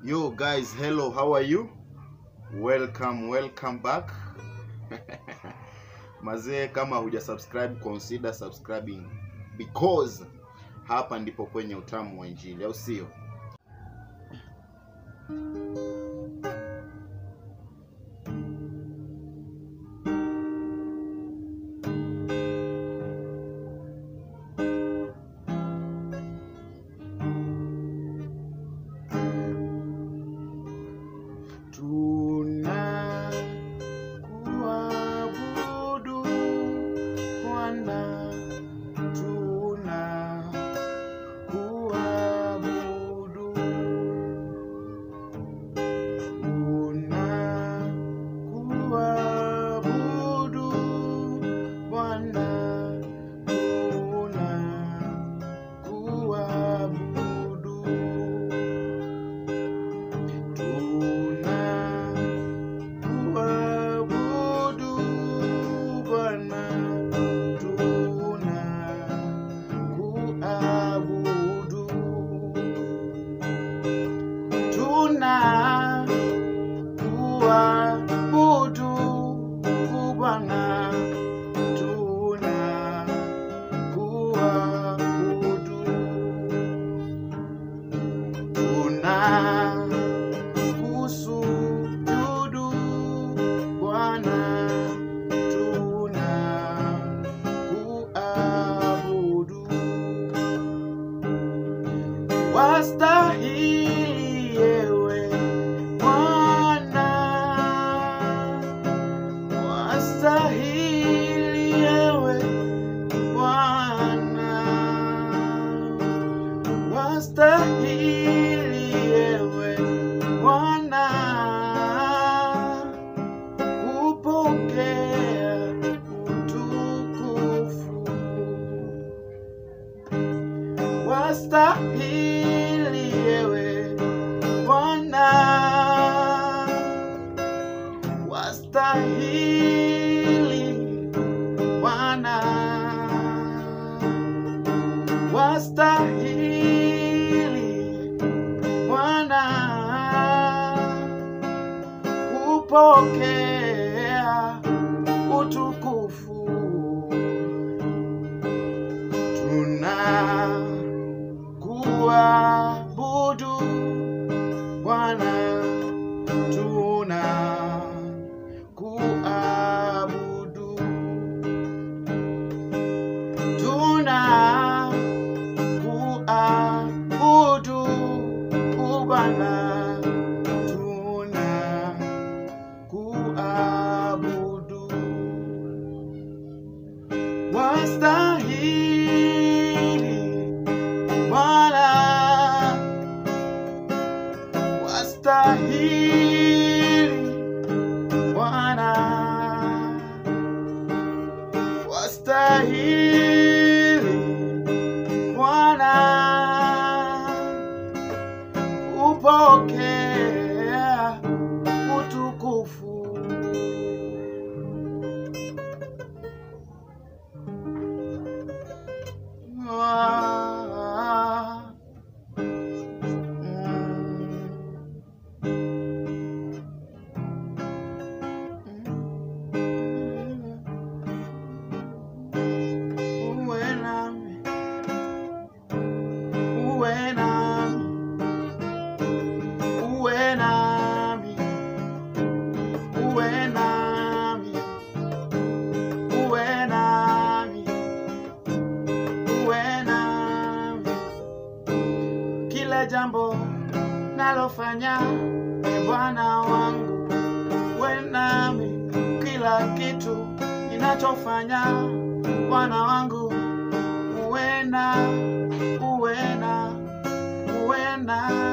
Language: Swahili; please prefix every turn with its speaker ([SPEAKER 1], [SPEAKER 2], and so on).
[SPEAKER 1] Yo guys, hello, how are you? Welcome, welcome back. Mazee, kama huja subscribe, consider subscribing because hapa ndipo kwenye utamu wa Injili, au sio? Tunakuabudu Bwana, tunakuabudu, tunakuabudu Bwana, tunakuabudu, tunakuabudu Bwana, tunakuabudu, tunakuabudu Bwana, tunakuabudu, tunakusujudu Bwana, tunakuabudu, wastahili ewe Bwana, wastahili ewe Bwana, wastahili ewe Bwana kupokea utukufu, wastahili ewe Bwana, wastahili Bwana, wastahili Bwana kupokea utukufu. Tunakuabudu Bwana, tunakuabudu, tunakuabudu Bwana, tunakuabudu, wastahili Bwana, wastahili Bwana, wastahili Bwana, upokea utukufu. Ah, mm. Uwe nami, uwe nami, uwe nami, uwe nami, uwe nami, uwe nami, kila jambo nalofanya, e Bwana wangu, uwe nami, kila kitu ninachofanya, Bwana wangu, uwe na, uwe na, uwe na